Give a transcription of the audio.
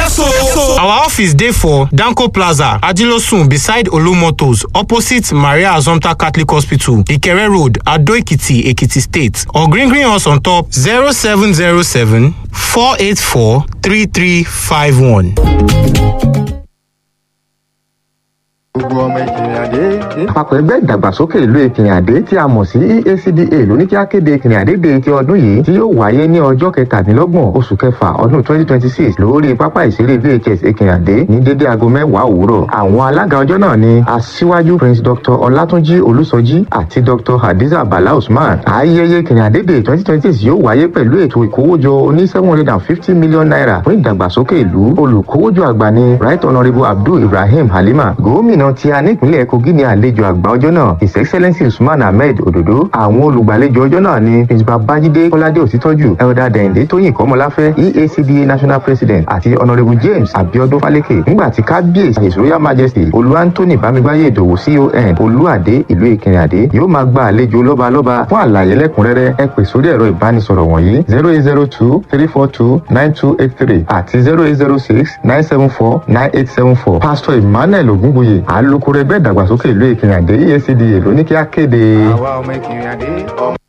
Our office dey for Danko Plaza, Ajilosun beside Olomotos, opposite Maria Azomta Catholic Hospital, Ikere Road, Ado Ekiti, Ekiti State. Or green green us on top 0707 484 3351. gbogbo ọmọ ìkìrìnàdé. àpapọ̀ ẹgbẹ́ ìdàgbàsókè ìlú ìkìrìnàdé tí a mọ̀ sí EACDA ló ní kí á kéde ìkìrìnàdé de ti ọdún yìí tí yóò wáyé ní ọjọ́ kẹtàdínlọ́gbọ̀n oṣù kẹfà ọdún twenty twenty six lórí pápá ìṣeré VHS ìkìrìnàdé ní dédé aago mẹ́wàá òwúrọ̀. àwọn alága ọjọ́ náà ni aṣíwájú prince dr ọlátúnjí olúsọjí àti dr hadiza bala usman. ayẹyẹ ìkìrìnàdé de twenty twenty six yóò wáyé pẹ̀lú ètò ìkówójọ oní seven hundred and fifty million naira fún ìdàgbàsókè ìlú olùkówójọ àgbà ni right honourable abdul ibrahim halima gómìnà tí a nípínlẹ̀ kogi ní àlejò àgbà ọjọ́ náà his excellence usman ahmed ododo àwọn olùgbàlejò ọjọ́ náà ni principal babájídé kọ́ládé òsítọ́jú elder dẹ̀yìndé tóyìn kọ́mọláfẹ́ eacda national president àti honourable james abiodun faleke nígbà tí kábíyèsí his royal majesty olú anthony bámigbáyé ìdòwú con olúàdé ìlú ìkìrìnàdé yóò máa gba àlejò lọ́balọ́ba fún àlàyé lẹ́kùnrẹ́rẹ́ ẹ pè sórí ẹ̀rọ ìbánisọ̀rọ̀ wọ̀nyí zero eight zero two three four two nine two eight three àti zero eight zero six nine seven four nine eight seven four pastor emmanuel ogunbuye alukoro ẹgbẹ́ ìdàgbàsókè ìlú ìkìrìnàdé EACDA ló ní kí á kéde. àwa ọmọ ìkìrìnàdé ọmọ.